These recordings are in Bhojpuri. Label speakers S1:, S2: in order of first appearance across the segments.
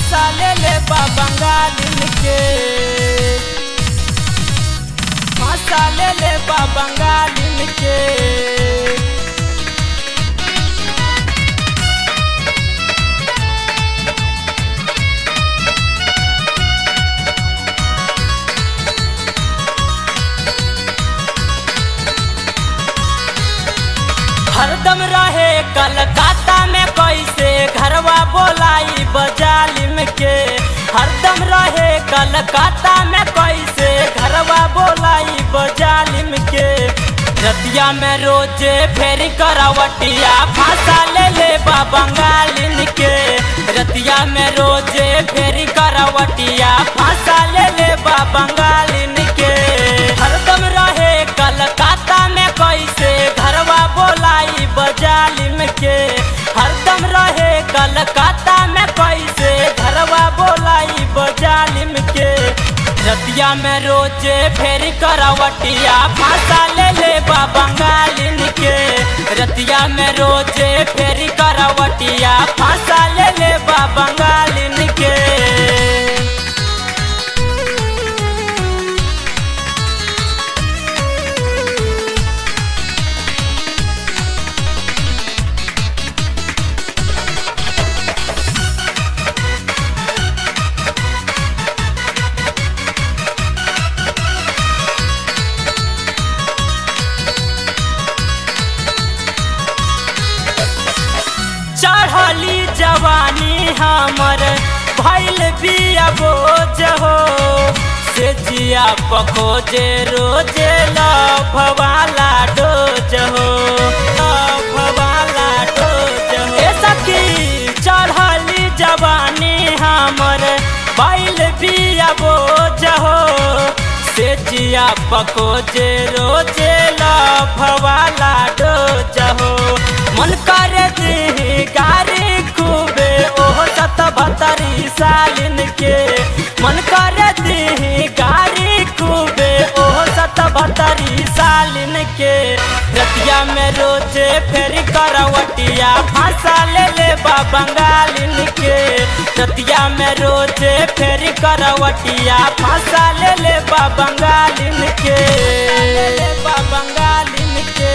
S1: फांसा ले ले बा बंगालिन के फांसा ले ले बा बंगालिन के हरदम रहे कलकत्ता में कैसे घरवा बोलाई बजालिम के हरदम रहे कलकत्ता में कैसे घरवा बोलाई बजालिम के रतिया में रोजे फेरी करावटिया फांसा ले ले बा बंगालिन के रतिया में रोजे फेरी करावटिया फांसा ले ले बा बंगालिन के हरदम रहे कलकत्ता में कैसे घरवा बोलाई बजालिम के हरदम रहे कलकत्ता में कैसे घरवा बोलाई बजालिम के रतिया में रोजे फेरी करावटिया फांसा ले ले बा बंगालिन के रतिया में रोजे फेरी करावटिया फांसा ले ले बा बंगालिन के चढ़ली जवानी हमर भैल बिया बोझ हो से जिया पखोजे रोजे लभवाला डोज हो लभवाला डोज हो ए सखी चढ़ली जवानी हमर भैल बिया बोझ हो से जिया पखोजे रोजे लभवाला डोज हो मन कर दी गारी खूबे ओहो सत बतरी सालिन के मन कर दी गारी खूबे ओहो सत बतरी सालिन के रतिया में रोजे फेर करवटिया फांसा ले ले बा बंगालिन के रतिया में रोजे फेर करवटिया फांसा ले ले बा बंगालिन के ले ले बा बंगालिन के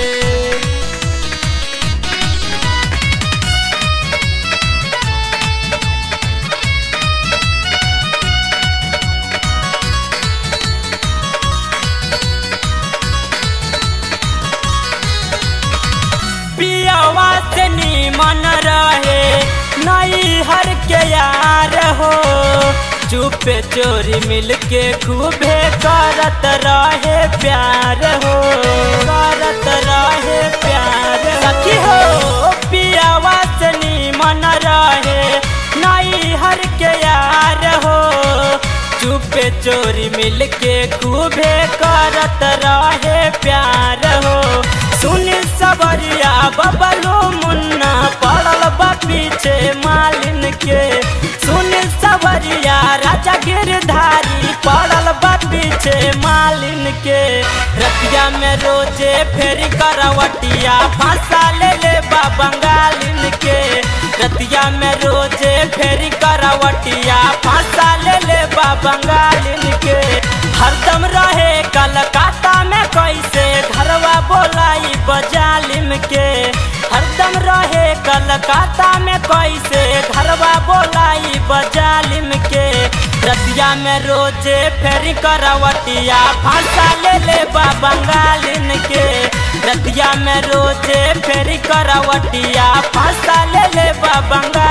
S1: पियावा से नीमन रहे नई हर के यार हो चुपे चोरी मिल के खूबे करत रहे प्यार हो करत रहे प्यार सखी हो पियावा से नीमन रहे नई हर के यार हो चुपे चोरी मिल के खूबे करत रहे प्यार हो सुन सबरिया बबलू मुन्ना पड़ल बा पीछे मालिन के सुन सबरिया राजा गिरधारी पड़ल बा पीछे मालिन के रतिया में रोजे फेरी करवटिया फांसा ले ले बा बंगालिन के रतिया में रोजे फेरी करवटिया फांसा ले ले बा बंगालिन के हरदम रहे कलकत्ता में कैसे घरवा बोलाई बजालिम के हरदम रहे कलकत्ता में कैसे घरवा बोलाई बजालिम के रतिया में रोजे फेरी करवटिया फांसा ले ले बा बंगालिन के रतिया में रोजे फेरी करवटिया फांसा ले ले बा बंगाल